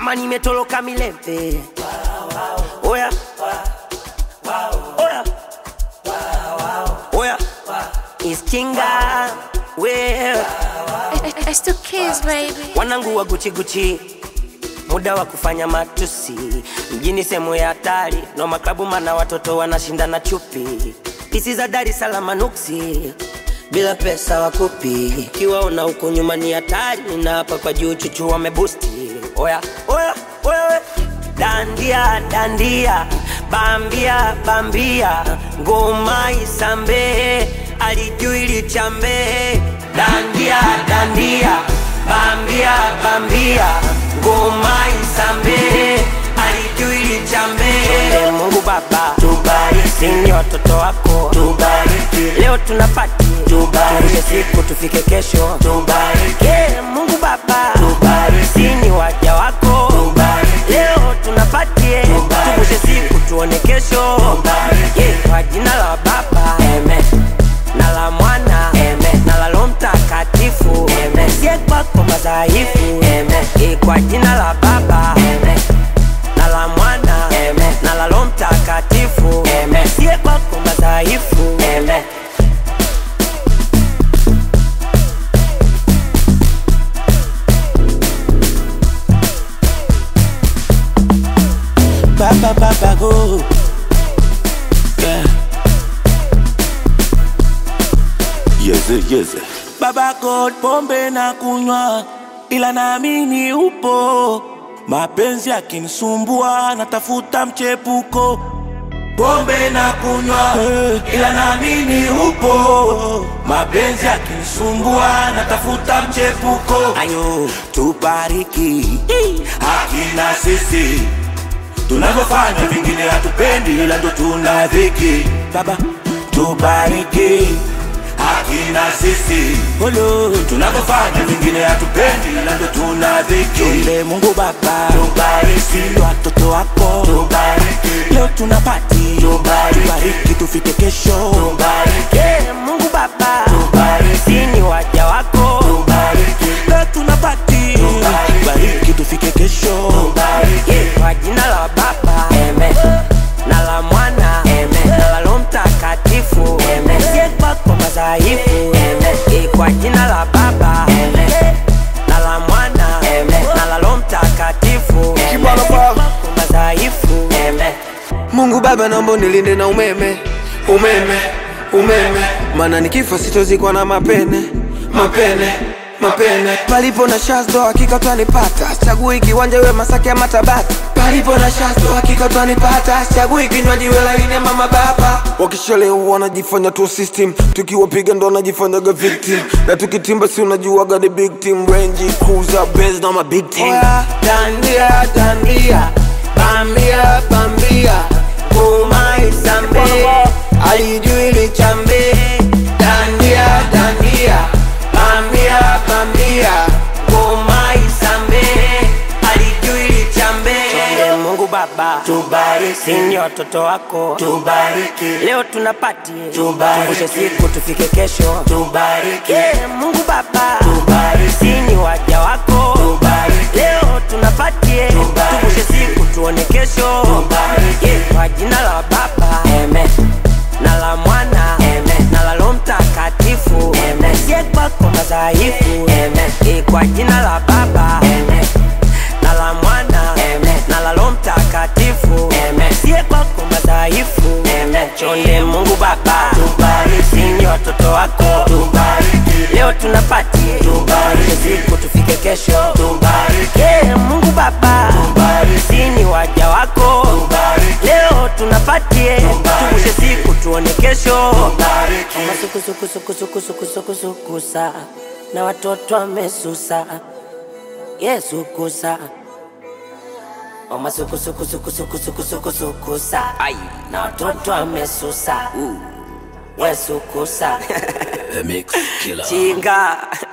kama nimetoloka milembe oya oya oya iskinga wewe I, I still kiss, baby. wanangu wa guchi guchi muda wa kufanya matusi mjini sehemu ya hatari no maklabu mana watoto wanashindana chupi pisi za Dar es Salaam nuksi bila pesa wakupi kiwaona huko nyuma ni hatari na hapa kwa juu chuchu wamebusti oya oya oya we. dandia dandia bambia bambia ngoma isambe alijui lichambe dandia dandia bambia bambia ngoma isambe alijui lichambe Chonde Mungu Baba tubariki, ni watoto wako tubariki, leo tunapati tubariki, siku tufike kesho tubariki, yeah, Mungu Baba tubariki, ni waja wako tubariki, leo tunapatie tuvushe siku tuone kesho tubariki, yeah, kwa jina la Baba amen na la mwana Amen. na la Roho Mtakatifu Amen. sie kwako madhaifu Amen. Eh, kwa jina la Baba Amen. na la mwana Amen. na la Roho Mtakatifu Amen. sie kwako madhaifu Amen. Baba Baba go. Yeah. Yeze, yeze. Baba God, pombe na kunywa, ila naamini upo. Mapenzi yakinisumbua, natafuta mchepuko. Pombe na kunywa, ila naamini upo. Mapenzi yakinisumbua, natafuta mchepuko. Ayo, tubariki hakina sisi tunavyofanya vingine hatupendi, ila ndo tuna dhiki. Baba, tubariki hakina sisi Olo, tunavyofanya vingine hatupendi, ila ndo tuna dhiki. Chonde Mungu Baba, tubariki watoto wako, tubariki leo tunapati, tubariki, tubariki tufike kesho, tubariki Yeah, Mungu Baba tubariki, ni waja wako tubariki leo tunapati, tubariki, tubariki tufike kesho, tubariki Yeah, kwa jina la Baba Amen. na la Mwana Amen. na la Roho Mtakatifu Amen. sie kwako madhaifu Amen. Eh, kwa jina la Baba Amen. na la Mwana Amen. na la Roho Mtakatifu Amen. Kibwana Sie Baba. kwako madhaifu Amen. Mungu Baba, naomba nilinde na umeme, umeme, umeme, maana nikifa sitozikwa na mapene, mapene, mapene. Palipo na shazdo hakika twanipata, chagui kiwanja iwe Masaki ama Tabata. Palipo na shazdo hakika twanipata, chagui kinywaji iwe laini ama mababa. Wakishalewa wanajifanya tu system, tukiwapiga ndo wanajifanyaga victim, na tukitimba si unajuaga the big team, Range Cruiser, Benz na ma big team. Oya, dandia dandia bambia bambia ngoma isambe alijui lichambe dandia dandia bambia bambia ngoma isambe alijui lichambe Chonde Mungu Baba tubariki, ni watoto wako tubariki, leo tunapati tubariki, siku tufike kesho tubariki, yeah, Mungu Baba tubariki, ni waja wako tubariki, leo tunapatie tuvushe siku tuone kesho tubariki, yeah, kwa jina la Baba Amen na la Mwana Amen. na la Roho Mtakatifu Amen. sie kwako madhaifu Amen. Eh, kwa jina la Baba Amen. na la Mwana Amen. na la Roho Mtakatifu Amen. sie kwako madhaifu Amen. chonde Mungu Baba tubariki, ni watoto wako tubariki, leo tunapati tubariki, siku tufike kesho tubariki, yeah, Mungu Baba tubariki, ni waja wako tubariki, leo tunapatie tuvushe siku tuone kesho masukusukusukusukusukusukusukusa na watoto wamesusa Yesu kusa omasukusukusukusukusukusukusukusa na watoto wamesusa Yesu kusa The Mix Killer. chinga